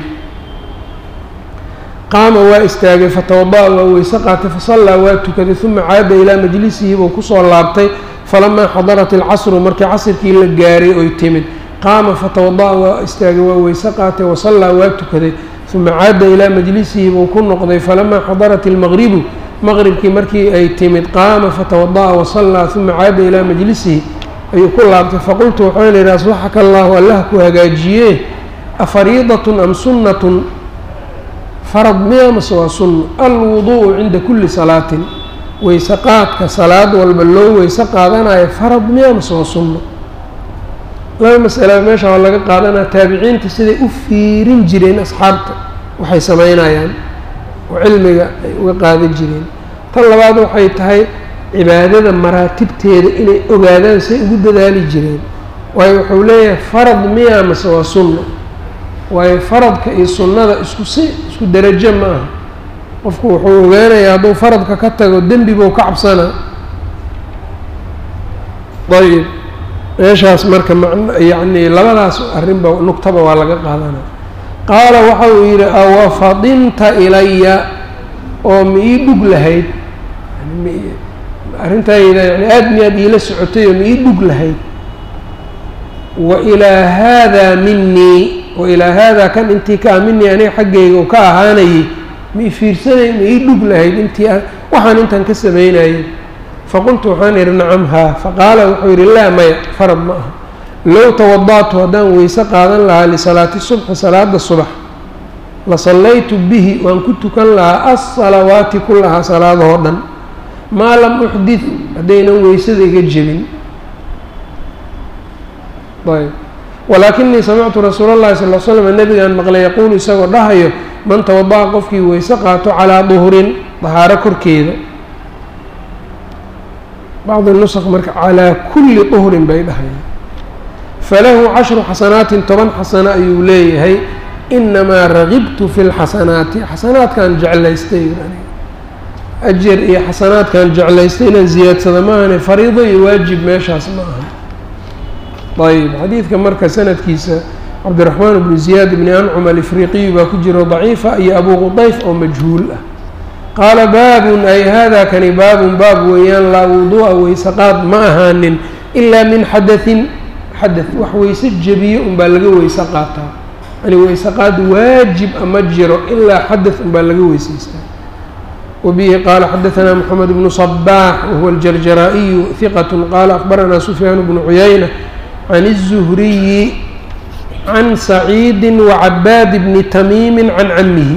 qaama waa istaagay fatawada'a waa weyse qaatay fasallaa waa tukaday uma caada ilaa majlisihi buu kusoo laabtay falamaa xadarat alcasru markii casrkii la gaaray oy timid qaama fatawada'a waa istaagay waa weyse qaatay wasallaa waa tukaday uma caada ilaa majlisihi buu ku noqday falamaa xadarat ilmaqribu maqribkii markii ay timid qaama fatawada'a wasallaa uma caada ilaa majlisihi ayuu ku laabtay faqultu waxaan idhi asbaxaka allaahu allah ku hagaajiye afariidatun am sunnatun farad miya mase waa sunno alwuduu'u cinda kulli salaatin weyse qaadka salaad walba loo weyse qaadanayo farad miya mase waa sunno laba masala meesha waa laga qaadanaya taabiciinta siday u fiirin jireen asxaabta waxay samaynayaan oo cilmiga ay uga qaadan jireen tan labaad waxay tahay cibaadada maraatibteeda inay ogaadaan say ugu dadaali jireen waayo wuxuu leeyahay farad miyaa mase waa sunno waayo faradka iyo sunnada isku si isku derajo ma aha qofku wuxuu ogaanayaa hadduu faradka ka tago dembi buu ka cabsanaa ayib meeshaas marka man yacni labadaas arrinba nugtaba waa laga qaadanaa qaala waxa uu yidhi awa fadinta ilaya oo ma ii dhug lahayd arrintayda yani aada miyaad iila socotay oo ma ii dhug lahayd wa ilaa haadaa minii wa ilaa haadaa kan intii ka ah minii aniga xaggayga oo ka ahaanayay ma i fiirsanay ma ii dhug lahayd intii waxaan intaan ka samaynayay faqultu waxaan idhi nacam haa faqaala wuxuu yidhi laa maya farad ma aha low tawada'tu haddaan weyse qaadan lahaa lisalaati subxi salaada subax la sallaytu bihi waan ku tukan lahaa alsalawaati kullahaa salaadahoo dhan maa lam uxdid haddaynan weysada iga jebin ayb walaakinii samictu rasuula llahi sal l slam nabigaan maqlay yaquulu isagoo dhahayo man tawada'a qofkii weyse qaato calaa duhrin dahaaro korkeeda bacdi nusq marka calaa kulli duhrin bay dhahayaan falahu cashru xasanaatin toban xasano ayuu leeyahay inamaa ragibtu fi lxasanaati xasanaadkan jeclaystay ajar iyo xasanaadkan jeclaystay inaan ziyaadsada maahane fariido iyo waajib meeshaas ma aha ayb xadiidka marka sanadkiisa cabdiraxmaan bnu ziyaad bni ancum alifriqiyu baa ku jiro daciifa iyo abu qudayf oo majhuul ah qaala baabun ay hada kani baabun baab weeyaan laa wuduu'a weysaqaad ma ahaanin ilaa min xadaثin xadaث wax weyse jebiye unbaa laga weyse qaataa yani weysaqaad waajib ama jiro ilaa xadaث unbaa laga weysaystaa wabihi qaala xadaثna mxamed bnu صbaax wahuwa aljarjaraa'iyu hiqat qaala akbaranaa sufyaan bnu cuyayna can الzuhriyi can saciidi wacabaad bni tamiimi can camihi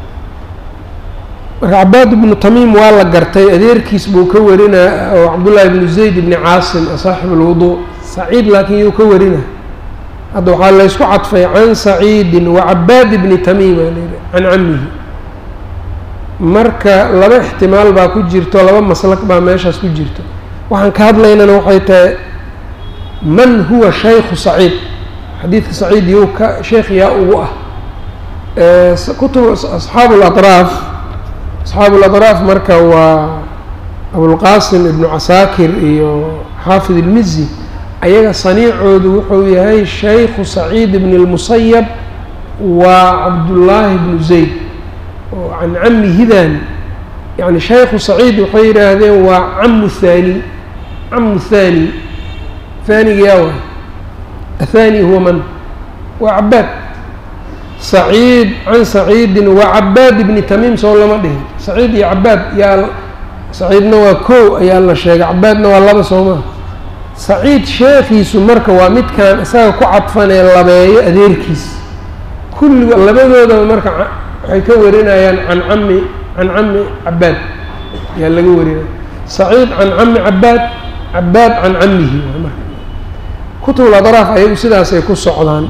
marka cabaad ibnu tamiim waa la gartay adeerkiis buu ka warinaa oo cabdullaahi ibnu zayd ibni caasim saaxib alwuduu saciid laakiin yuu ka warinaa hadda waxaa laysku cadfay can saciidin wacabaad ibni tamiim aa layidhi can camihi marka laba ixtimaal baa ku jirto laba maslak baa meeshaas ku jirto waxaan ka hadlaynana waxay tahay man huwa shaykhu saciid xadiidka saciid yuu ka sheekh yaa ugu ah kutub asxaabu latraaf asxaabu latraaf marka waa abulqaasim ibnu casaakir iyo xaafid ilmizi ayaga saniicoodu wuxuu yahay shaykhu saciid ibn اlmusayab waa cabdullaahi bnu zayd oo can cami hidan yani shaykhu saciid waxay yidhaahdeen waa camu haani camu haani haaniga yaa waay athani huwa man waa cabaad saciid can saciidin wa cabaad ibni tamiim soo lama dhihin saciid iyo cabaad yaa saciidna waa kow ayaa la sheegay cabaadna waa laba soo maa saciid sheekhiisu marka waa midkaan isaga ku cadfanee labeeyo adeerkiis kulligo labadoodaba marka waxay ka warinayaan can cami can cami cabaad ayaa laga warinaya saciid can cami cabaad cabaad can camihi marka kutubul adraaf ayagu sidaasay ku socdaan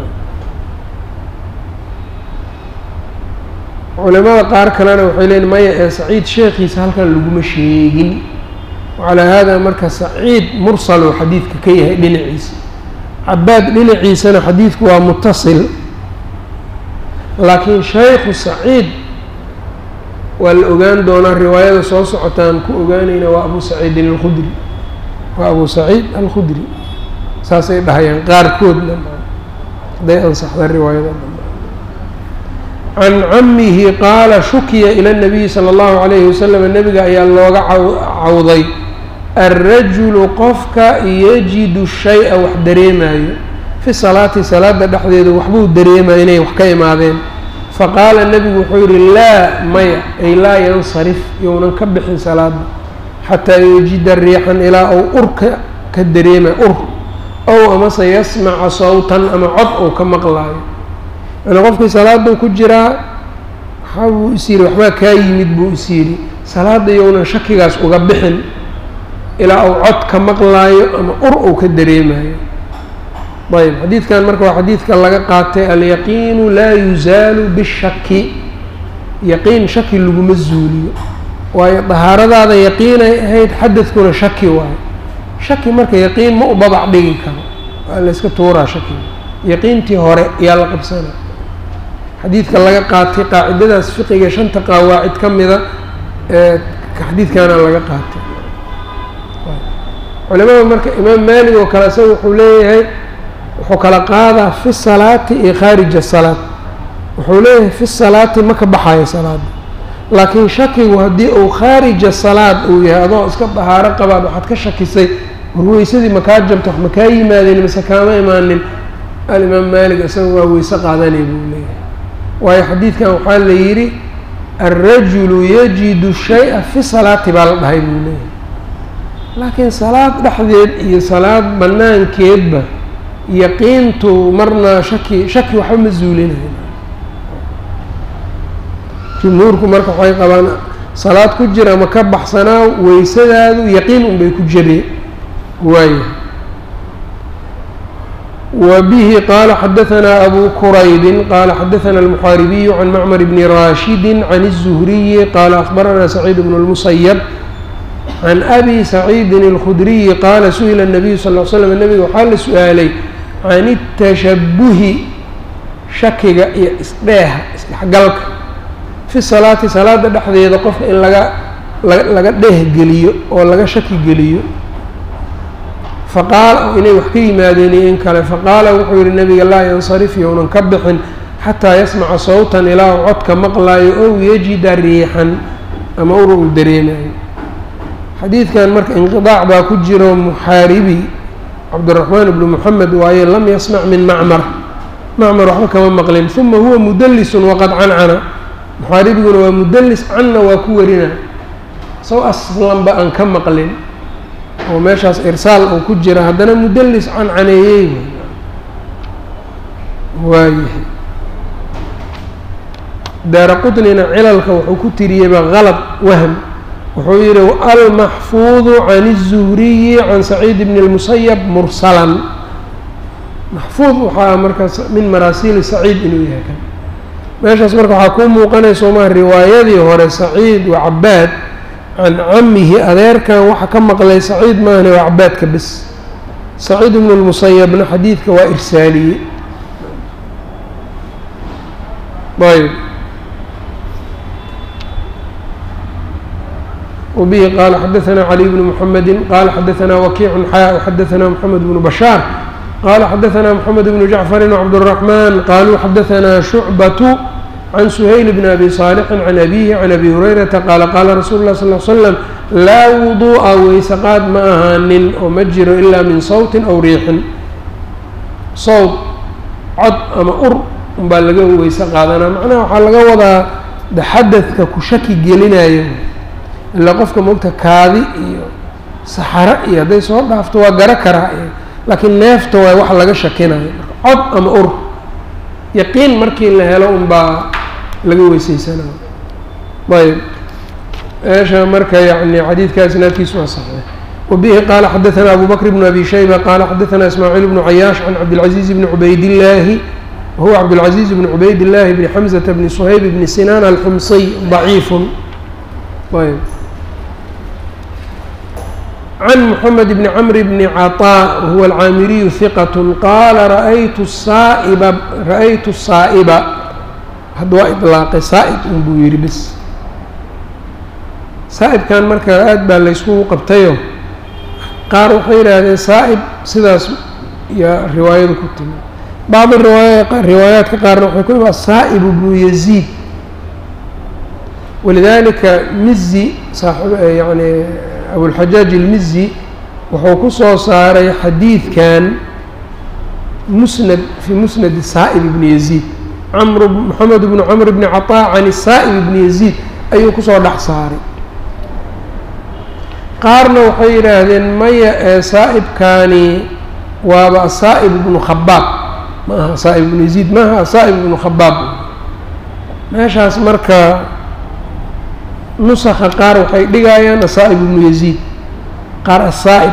culimada qaar kalena waxay leeyiin maya ee saciid sheekhiisa halkan laguma sheegin wacalaa haada marka saciid mursaluu xadiidka ka yahay dhinaciisa cabaad dhinaciisana xadiidku waa mutasil laakiin shaykhu saciid waa la ogaan doonaa riwaayada soo socotaan ku ogaanayna waa abu saciidin alkhudri waa abu saciid alkhudri saasay dhahayaan qaarkoodna hadday ansaxda riwaayada can camihi qaala shukiya ila nabiyi sala allahu calayhi wasalam nebiga ayaa looga cawday alrajulu qofka yajidu shay-a wax dareemayo fi salaati salaada dhexdeeda waxbuu dareemaya inay wax ka imaadeen faqaala nebigu wuxuu yihi laa maya ay laa yansarif younan ka bixin salaada xataa yajida riixan ilaa ou urka ka dareema ur ow amase yasmaca sawtan ama cod ou ka maqlaayo yani qofkii salaaduu ku jiraa waxaa buu is yidhi waxbaa kaa yimid buu is yidhi salaada younan shakigaas uga bixin ilaa uu cod ka maqlaayo ama ur uu ka dareemayo ayb xadiidkan marka waa xadiidka laga qaatay alyaqiinu laa yuzaalu bishaki yaqiin shaki laguma zuuliyo waayo dahaaradaada yaqiinay ahayd xadadkuna shaki waayo shaki marka yaqiin ma u babac dhigi karo waa la yska tuuraa shakiga yaqiintii hore ayaa la qabsana xadiidka laga qaatay qaacidadaas fiqiga shanta qawaacid ka mida ee xadiidkaana laga qaatay culimada marka imaam maalig oo kale isaga wuxuu leeyahay wuxuu kala qaadaa fi salaati iyo khaarij asalaad wuxuu leeyahay fi salaati ma ka baxayo salaada laakiin shakigu haddii uu khaarija salaad uu yahay adoo iska dahaaro qabaad waxaad ka shakisay warweysadii makaa jabta wax makaa yimaadeen mise kaama imaanin alimaam maalig isaga waa weyse qaadanay buu leeyahay waayo xadiidkan waxaa la yidhi alrajulu yajidu shay-a fi salaati baa la dhahay buu leeyahay laakiin salaad dhexdeed iyo salaad banaankeedba yaqiintu marna shaki shaki waxba ma zuulinayo jumhuurku marka waxay qabaan salaad ku jira ma ka baxsanaa weysadaadu yaqiin unbay ku jire waaya wa bihi qaala xadahanaa abu quraybin qaala xadahanaa almuxaaribiyu can macmar bni raashidi can الzuhriyi qaala akbaranaa saciid bnu اlmusayab can abi saciidin اlkhudriyi qaala su-ila الnabiyu sal l slam nabiga waxaa la su-aalay can الtashabuhi shakiga iyo isdheeha isdhexgalka fi salaati salaada dhexdeeda qofka in laga laga dheehgeliyo oo laga shaki geliyo faqaala inay wax ka yimaadeen iyo in kale faqaala wuxuu yihi nabiga laa yansarif younan ka bixin xataa yasmaca sawtan ilaa uu codka maqlaayo ow yajida riixan ama ura uu dareemayo xadiidkan marka inqidaac baa ku jiro muxaaribi cabdiraxmaan ibnu moxamed waaye lam yasmac min macmar macmar waxba kama maqlin uma huwa mudalisun waqad cancana muxaaribiguna waa mudalis canna waa ku warina saw aslanba aan ka maqlin oo meeshaas irsaal uu ku jira haddana mudalis cancaneeyey waayahay daara qutnina cilalka wuxuu ku tiriyeyba qalad wahm wuxuu yihi almaxfuudu can الzuhriyi can saciid bn اlmusayab mursalan maxfuud waxaa markaas min maraasiili saciid inuu yahay kan meeshaas marka waxaa kuu muuqanaysa maa riwaayadii hore saciid waa cabaad can camihi adeerkan waxa ka maqlay saciid maahane waa cabaadka bes saciid ibnu lmusayabna xadiidka waa irsaaliye ayb wbihi qaala xadaثna caliy bnu mxamedi qaala xadaثna wakiicu xaa xadaثna mxamed bnu bashaar qala xadaثna mxamed bnu jacfari wcabdالرaحman qaluu xadaثna shucbaة can suhayl bn abi صaalixi can abihi can abi hurayrata qaala qaala rasuulu lah sal l slam laa wuduu'a weyseqaad ma ahaanin oo ma jiro ilaa min sawtin aw riixin sawt cod ama ur unbaa laga weyse qaadanaa macnaha waxaa laga wadaa de xadadka ku shaki gelinayo ilaa qofka mogta kaadi iyo saxaro iyo hadday soo dhaafto waa garo karaa laakiin neefta waa wax laga shakinayo cod ama ur yaqiin markii la helo unbaa laga weyseysanayo ayb meesha marka yani xadiidka isnaadkiisu waa saxday wabihi qaala xadaثna abu bakr bn abi shayba qaala xadaثna ismaaciil bnu cayaash can cabdilcaziiz bni cubaydillaahi wahuwa cabdilcaziiz bni cubaydillaahi bni xamzata bni suhayb bni sinaan alxumsiy ضaciifun ayb can mxamed bni cmr bni caطاء wahuwa alcaamiriyu hiqat qaala raaytu saaiba ra-aytu saa'iba hadda waa iطlaaqay saa'ib un buu yihi bis saa'ibkan marka aad baa layskugu qabtayo qaar waxay yidhaahdeen saa'ib sidaas yaa riwaayadu ku timi bacdi riwaaya riwaayaadka qaarna waxay ku imaa saa'ib bnu yaziid walidalika mizi saaib yani abulxajaaj ilmizi wuxuu ku soo saaray xadiidkan musnad fii musnadi saa'ib ibni yaziid camr moxamed bnu camr bni caطaa can saa'ib ibni yaziid ayuu kusoo dhex saaray qaarna waxay yidhaahdeen maya ee saa'ibkaani waaba asaa'ib ibnu khabaab ma aha saa'ib ibnu yaziid maaha asaa'ib ibnu khabaab meeshaas marka nusaka qaar waxay dhigayaan asaa'ib ibnu yaziid qaar asaa'ib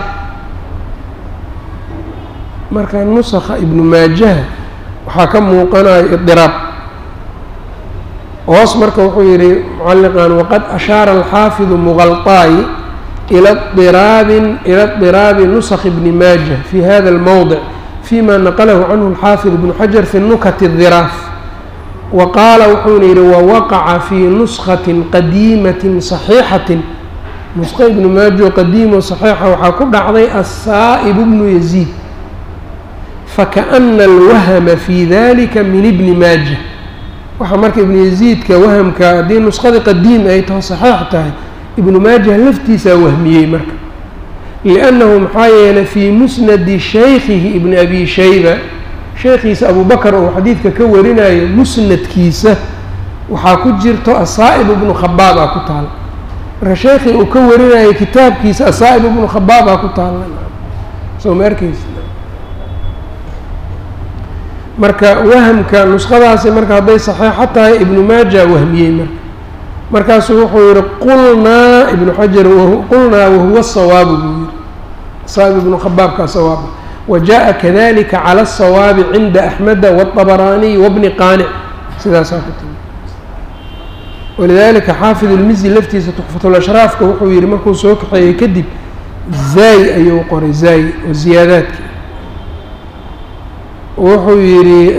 marka nusaka ibnu maajaha waxaa ka muuqanayo idiraab hoos marka wuxuu yihi mucaliqan waqad ashaara alxaafidu muqalطaayi ila iraabin ila اضiraabi nusakh bni maaja fi hada اlmowdic fima naqlahu canhu alxaafid ibnu xajar fi nukati الdiraaf wa qaala wuxuuna yihi wawaqaca fii nuskhatin qadiimatin صaxiixatin nusqo ibnu maajo qadiimo صaxiixa waxaa ku dhacday aلsaa'ib bnu yaziid fakaأna alwahma fi dalika min ibni maaja waxaa marka ibnu yaziidka wahamka haddii nuskhada qadiim ay taho saxiix tahay ibnu maajah laftiisaa wahmiyey marka liannahu maxaa yeelay fii musnadi shaykhihi ibni abi shayba sheekhiisa abubakar oo xadiidka ka warinayo musnadkiisa waxaa ku jirto asaa'ib ibnu khabaabaa ku taala marka sheekhii uu ka warinayo kitaabkiisa asaa'ib ibnu khabaabaa ku taala soo ma arkeysa marka wahamka nuskhadaasi marka hadday saxiixo tahay ibnu maaja wahmiyey marka markaasuu wuxuu yihi qulnaa ibnu xajar qulnaa wahuwa sawaabu buu yihi saa'ib ibnu khabaabka sawaaba wa jaءa kadalika calى الsawaabi cinda axmeda wالطabaraaniy wabni qaanic sidaasaa ku timi walidalika xaafid اlmizi laftiisa tuxfatulashraafka wuxuu yihi markuu soo kaxeeyey kadib zaay ayuu qoray zaay oo ziyaadaadki wuxuu yihi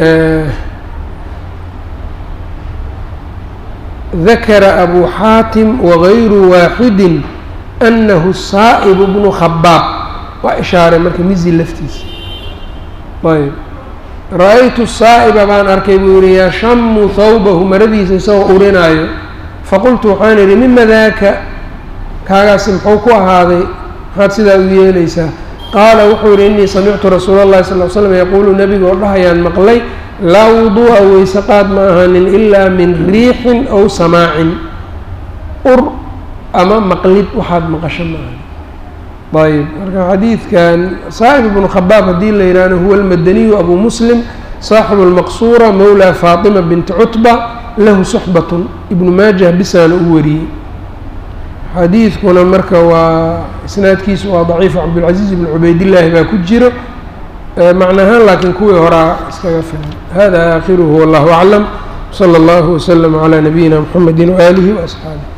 dakara abu xaatim wagayru waaxidi anahu saa'ib bnu khabaab waa ishaaray marka mizi laftiisa ayb ra-aytu saa'iba baan arkay buu yihi yashamu thawbahu maradiisa isagoo urinaayo faqultu waxaan idhi mima daaka kaagaasi muxuu ku ahaaday maxaad sidaa u yeelaysaa qaala wuxuu yihi inii samictu rasuula اllahi sal l slam yaquulu nebiga oo dhahayaan maqlay laa wuduu'a weyse qaad ma ahanin ilaa min riixin ow samaacin ur ama maqlid waxaad maqasho ma ahanin ayb marka xadiidkan saa'ib ibnu khabaab haddii la yidhaahdo huwa almadaniyu abu muslim saaxibu lmaqsuura mowlaa faatima binti cutba lahu suxbatun ibnu maajah bisaana u wariyey xadiidkuna marka waa isnaadkiisu waa daciifu cabdilcaziiz ibn cubaydillaahi baa ku jiro macnahaan laakiin kuwii horaa iskaga filan hada aakhiruhu wallahu aclam salى اllahu waslama calى nabiyina mxamedi waaalihi waasxaabih